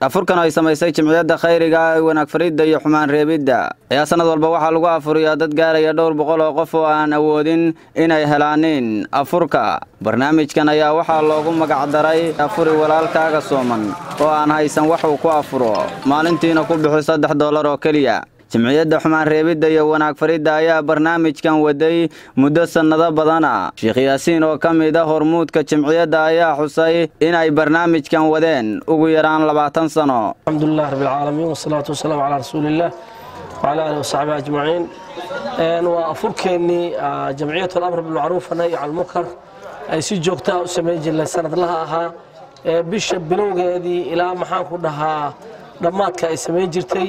afurkan ay samaysay jimciyadda khayriga ee wanaag faridda iyo xumaan reebidda ayaa sanad walba waxaa lagu afuriyaa dad gaaraya dhowr boqol oo qof oo aan awoodin inay helaanin afurka barnaamijkan ayaa waxaa loogu magacdaray afuri walaalkaaga sooman oo aan haysan wax uu ku afuro maalintiina ku bixi saddex dollar oo keliya jimciyadda xumaan reebidda iyo wanaag faridda ayaa barnaamijkan waday muddo sannado badana sheekh yaasiin oo ka mid a hormuudka jimciyadda ayaa xusay inay barnaamijkan wadeen ugu yaraan labaatan sano alxamdulilah rabbilcaalamiin wasalaatu wasalaamu calaa rasuuliillah wacalaa aalihi wasaxbihi ajmaciin waa afurkeennii jamciyat alamr bilmacruuf nahy can lmunkar ay si joogtaa u samayn jirnay sanadlaha ahaa ee bisha bilowgeedii ilaa maxaan ku dhahaa dhammaadka ay samayn jirtay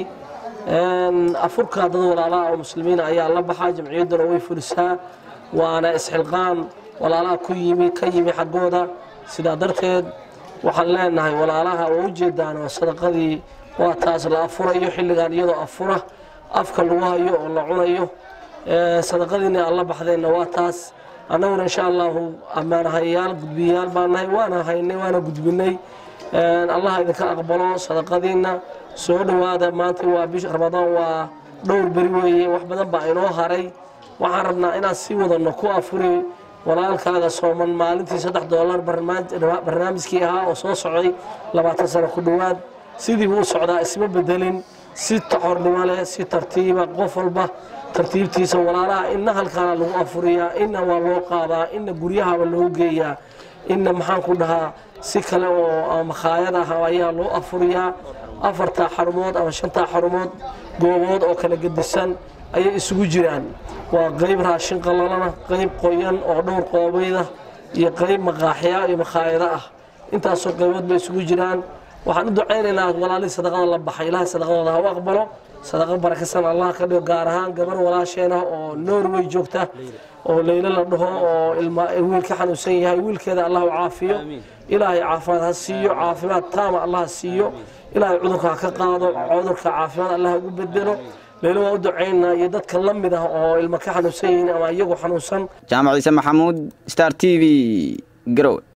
afurka dad walaalaha oo muslimiina ayaa la baxaa jamciyadduna way fulisaa waana isxilqaan walaalaha ku yimi ka yimi xaggooda sidaa darteed waxaan leenahay walaalaha oo ujeedaan oo sadaqadii waa taas la afurayo xilligan iyadoo afura afka lagu hayo oo la cunayo sadaqadiina aan la baxdeenna waa taas annaguna insha allahu ammaanahayaal gudbiyayaal baan nahay waana haynay waana gudbinay allah idinka aqbalo sadaqadiinna soo dhowaada maanta waa bisha ramadaan waa dhowr beri weeye wax badan baa inoo haray waxaan rabnaa inaan sii wadano ku afuri walaalkaaga sooman maalintii saddex doolar barnaamijkii ahaa oo soo socday labaatan sano ku dhowaad sidii buu u socdaa isma bedelin si taxornimo leh si tartiiba qof walba tartiibtiisa walaalaha inna halkaana lagu afuriyaa inna waa loo qaadaa inna guryahaba loogu geeyaa inna maxaan ku dhahaa si kale oo makhaayad ah ayaa loo afuriyaa afartaa xarumood ama shantaa xarumood goobood oo kala gedisan ayay isugu jiraan waa qayb raashin qalalana qayb qoyan oo dhowr qoobayda iyo qayb maqaaxya iyo makhaayado ah intaasoo qaybood bay isugu jiraan waxaan u ducaynaynaa walaalihii sadaqada la baxay ilaahay sadaqadooda ha u aqbalo sadaqa barakasan allah ka dhigo gaar ahaan gabar walaasheen ah oo norway joogta oo leylo la dhaho oo wiil ka xanuunsan yahay wiilkeeda allah u caafiyo ilaahay caafimaad ha siiyo caafimaad taama allah ha siiyo ilaahay cudurka ha ka qaado cudurka caafimaad allah ugu bedelo leylo waa u ducaynaa iyo dadka la mid ah oo ilmo ka xanuunsan yihiin ama iyagu xanuunsan jaamac ciise maxamuud star t v garowe